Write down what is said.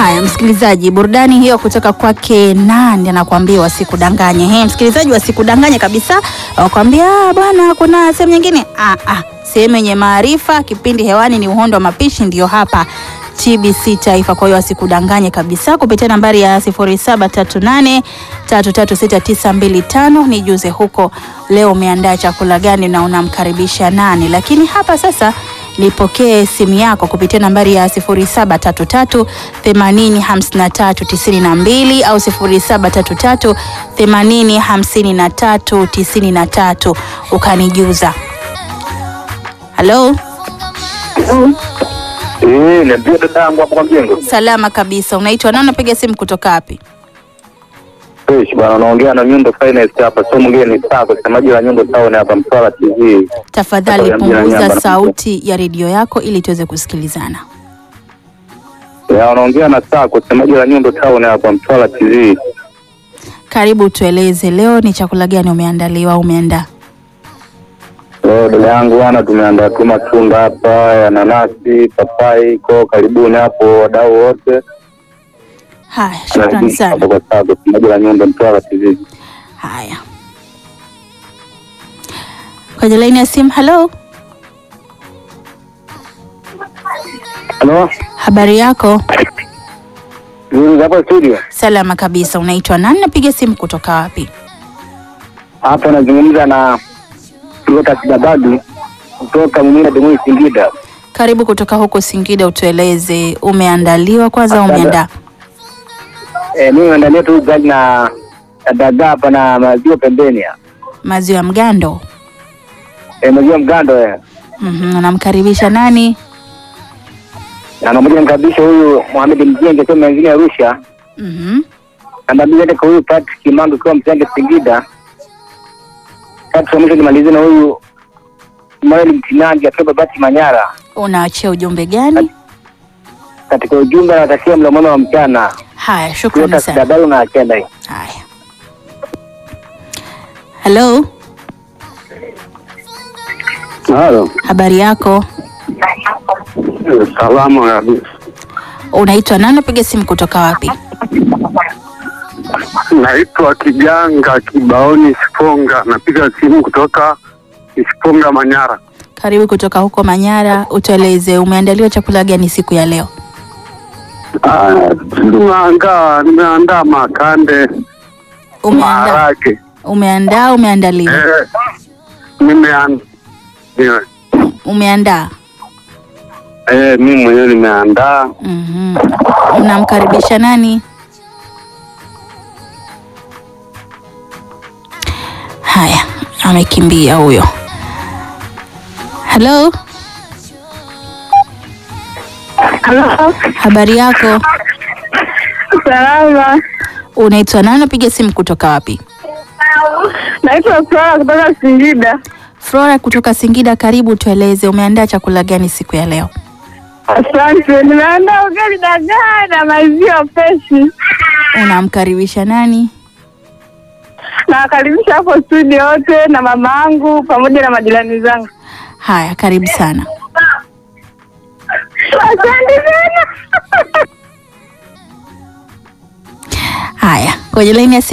Haya, msikilizaji, burudani hiyo kutoka kwake nani anakuambia wasikudanganye. He, msikilizaji, wasikudanganye kabisa, wakwambia "Ah, bwana, kuna sehemu nyingine. Ah, ah, sehemu yenye maarifa. Kipindi hewani ni uhondo wa mapishi, ndio hapa TBC Taifa. Kwa hiyo wasikudanganye kabisa, kupitia nambari ya 0738336925 nijuze huko leo umeandaa chakula gani na unamkaribisha nani. Lakini hapa sasa nipokee simu yako kupitia nambari ya 0733 80 53 92 au 0733 80 53 93 ukanijuza. Halo, Eh, niambia dada yangu hapo kwa mjengo. salama kabisa. Unaitwa nani? Unapiga simu kutoka wapi? Fresh bwana, unaongea na Nyundo Finance hapa. Sio mwingine ni Sako, semaji la Nyundo Town hapa Mtwara TV. Tafadhali Hapa ya mjini punguza Nyamba. sauti ya redio yako ili tuweze kusikilizana. Ya unaongea na Sako, semaji la Nyundo Town hapa Mtwara TV. Karibu, tueleze leo ni chakula gani umeandaliwa au umeandaa? Leo dada yangu bwana, tumeandaa tu matunda hapa ya nanasi, papai, ko karibuni hapo wadau wote. Haya, shukrani Karibuni sana. hapo kwa Sako, semaji la Nyundo Mtwara TV. Haya, kwenye laini ya simu. Halo, Halo? habari yako? Nini hapa studio? Salama kabisa. Unaitwa nani? Napiga simu kutoka wapi? Hapa nazungumza na kutoka Sidabadu kutoka Mumina Demoi Singida. Karibu kutoka huko Singida, utueleze umeandaliwa kwanza au Asante. umeandaa? Eh, mimi naandalia tu ugali na na dagaa hapa na maziwa pembeni. ya. Maziwa ya mgando. Eh, maziwa mgando eh. Mhm, unamkaribisha nani? Na namoja mkabisha huyu Mohamed Mjenge kwa mengine Arusha. Mhm. Namba mbili hata kwa huyu Patrick Kimangu kwa Mtenge Singida. Tatu mwisho nimalize na huyu Maeli Mtinangi akiwa Babati Manyara. Unaachia ujumbe gani? Katika ujumbe anatakia mlo mwema wa mchana. Haya, shukrani Kutoka sana. Sidabadu na Akenda hii. Haya, halo, Halo. habari yako? Salamu kabisa. Unaitwa nani? Napiga simu kutoka wapi? Naitwa Kijanga Kibaoni Siponga, napiga simu kutoka Siponga, Manyara. Karibu kutoka huko Manyara, utueleze umeandaliwa chakula gani siku ya leo? Ah, Nimeandaa nimeandaa makande Umeandaa, maharage umeandaa, umeandaliwa, eh, nimeandaa umeandaa. eh, mimi mwenyewe nimeandaa. Mhm. Mnamkaribisha nani? Haya, amekimbia huyo. Halo, Halo, habari yako? salama. Unaitwa nani? Napiga simu kutoka wapi? Naitwa Flora kutoka Singida. Flora kutoka Singida, karibu. Tueleze umeandaa chakula gani siku ya leo? Asante. Nimeandaa ugali dagaa na maziwa freshi. Unamkaribisha nani? Nawakaribisha hapo studio wote na mama yangu pamoja na majirani zangu. Haya, karibu sana. Asante sana. Haya, kwenye laini ya simu